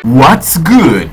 What's good?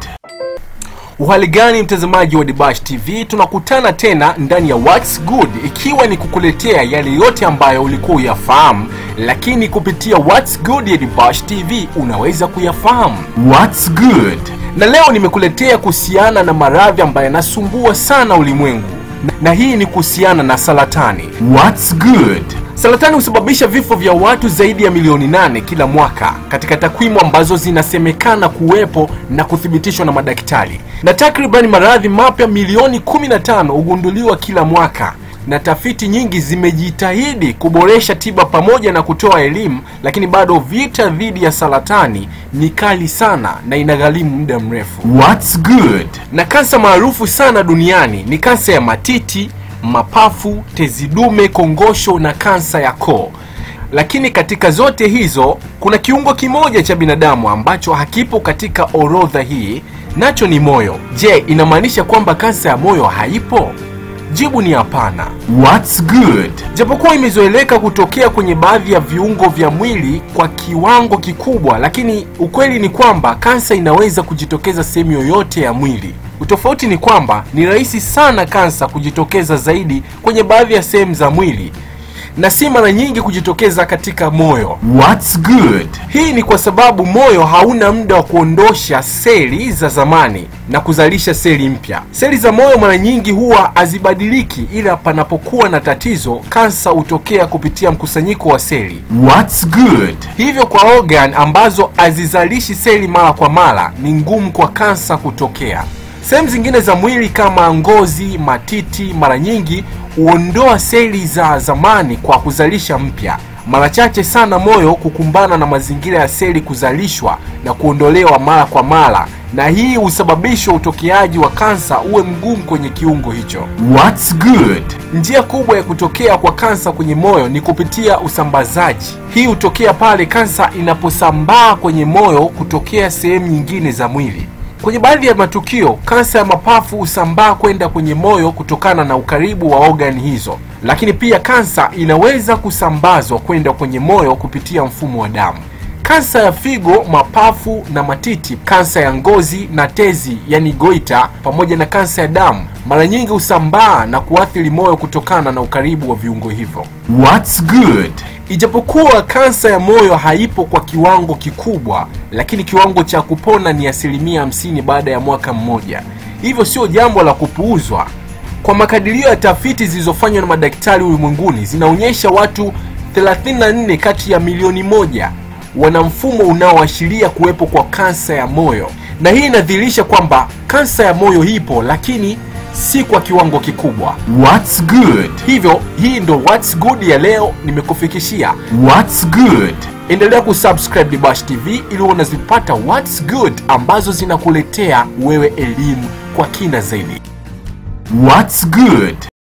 Uhali gani mtazamaji wa Dibash TV, tunakutana tena ndani ya What's Good, ikiwa ni kukuletea yale yote ambayo ulikuwa uyafahamu, lakini kupitia What's Good ya Dibash TV unaweza kuyafahamu. What's good? Na leo nimekuletea kuhusiana na maradhi ambayo yanasumbua sana ulimwengu, na, na hii ni kuhusiana na saratani. What's good? Saratani husababisha vifo vya watu zaidi ya milioni nane kila mwaka katika takwimu ambazo zinasemekana kuwepo na kuthibitishwa na madaktari, na takribani maradhi mapya milioni 15 hugunduliwa kila mwaka, na tafiti nyingi zimejitahidi kuboresha tiba pamoja na kutoa elimu, lakini bado vita dhidi ya saratani ni kali sana na inagharimu muda mrefu. What's good? Na kansa maarufu sana duniani ni kansa ya matiti, mapafu, tezi dume, kongosho na kansa ya koo. Lakini katika zote hizo kuna kiungo kimoja cha binadamu ambacho hakipo katika orodha hii, nacho ni moyo. Je, inamaanisha kwamba kansa ya moyo haipo? Jibu ni hapana. What's good? Japokuwa imezoeleka kutokea kwenye baadhi ya viungo vya mwili kwa kiwango kikubwa, lakini ukweli ni kwamba kansa inaweza kujitokeza sehemu yoyote ya mwili. Utofauti ni kwamba ni rahisi sana kansa kujitokeza zaidi kwenye baadhi ya sehemu za mwili na si mara nyingi kujitokeza katika moyo. What's good? Hii ni kwa sababu moyo hauna muda wa kuondosha seli za zamani na kuzalisha seli mpya. Seli za moyo mara nyingi huwa hazibadiliki, ila panapokuwa na tatizo, kansa hutokea kupitia mkusanyiko wa seli. What's good? Hivyo kwa organ ambazo hazizalishi seli mara kwa mara, ni ngumu kwa kansa kutokea. Sehemu zingine za mwili kama ngozi, matiti, mara nyingi huondoa seli za zamani kwa kuzalisha mpya. Mara chache sana moyo kukumbana na mazingira ya seli kuzalishwa na kuondolewa mara kwa mara, na hii husababisha utokeaji wa kansa uwe mgumu kwenye kiungo hicho. What's good? Njia kubwa ya kutokea kwa kansa kwenye moyo ni kupitia usambazaji. Hii hutokea pale kansa inaposambaa kwenye moyo kutokea sehemu nyingine za mwili. Kwenye baadhi ya matukio, kansa ya mapafu husambaa kwenda kwenye moyo kutokana na ukaribu wa ogani hizo, lakini pia kansa inaweza kusambazwa kwenda kwenye moyo kupitia mfumo wa damu. Kansa ya figo, mapafu na matiti, kansa ya ngozi na tezi, yani goita, pamoja na kansa ya damu mara nyingi husambaa na kuathiri moyo kutokana na ukaribu wa viungo hivyo. What's good? Ijapokuwa kansa ya moyo haipo kwa kiwango kikubwa, lakini kiwango cha kupona ni asilimia hamsini baada ya mwaka mmoja, hivyo sio jambo la kupuuzwa. Kwa makadirio ya tafiti zilizofanywa na madaktari ulimwenguni zinaonyesha watu 34 kati ya milioni moja wana mfumo unaoashiria kuwepo kwa kansa ya moyo, na hii inadhihirisha kwamba kansa ya moyo ipo, lakini si kwa kiwango kikubwa. What's good? Hivyo hii ndo What's Good ya leo nimekufikishia. What's good? Endelea kusubscribe Dibash TV ili unazipata What's Good ambazo zinakuletea wewe elimu kwa kina zaidi. What's good?